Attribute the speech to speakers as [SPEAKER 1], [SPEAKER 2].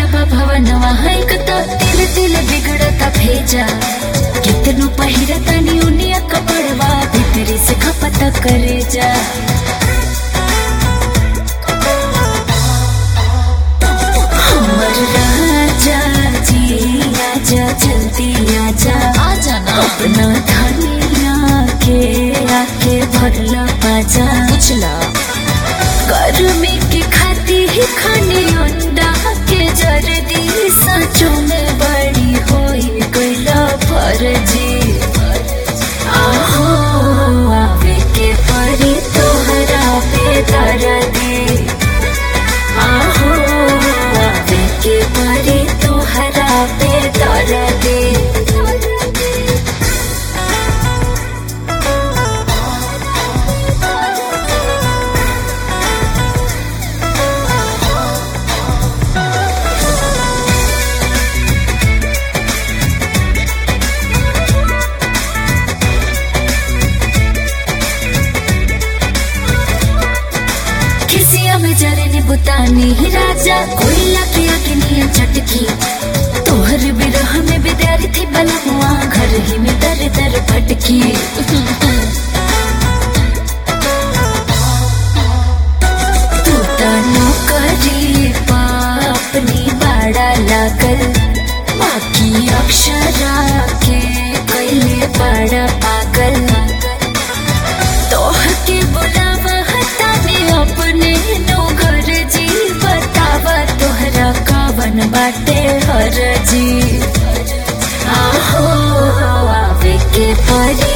[SPEAKER 1] बा भवनवा हैक त तिल तिल बिगड़ता भेजा कितनो पहिरता नी उनिया कपड़वा भीतरी से खपत करे जा हमर राजा जी आजा जल्दी आजा
[SPEAKER 2] आजा ना
[SPEAKER 1] अपना धनिया के आके भरला बाजा
[SPEAKER 2] पूछला
[SPEAKER 1] गर्मी के खाती ही खाने अंडा के जर्दी सचो में बड़ी होई गईला फर्जी आहो आवे के परी तोहरा पे दर्दी आहो आवे के परी तोहरा पे दर्दी खिसिया में जरने बुतानी ही राजा कोयला के अग्निया चटकी तोहर बिरह में विद्यार्थी बलमुआ घर ही में दर दर भटकी तू तो नौकरी पा अपनी बाड़ा लागल बाकी अक्षरा के कैले बड़ा पागल तोह के बुलावा हटाने अपने नो घर जी बतावा तोहरा कावन बाटे हर जी आहो आवे के परी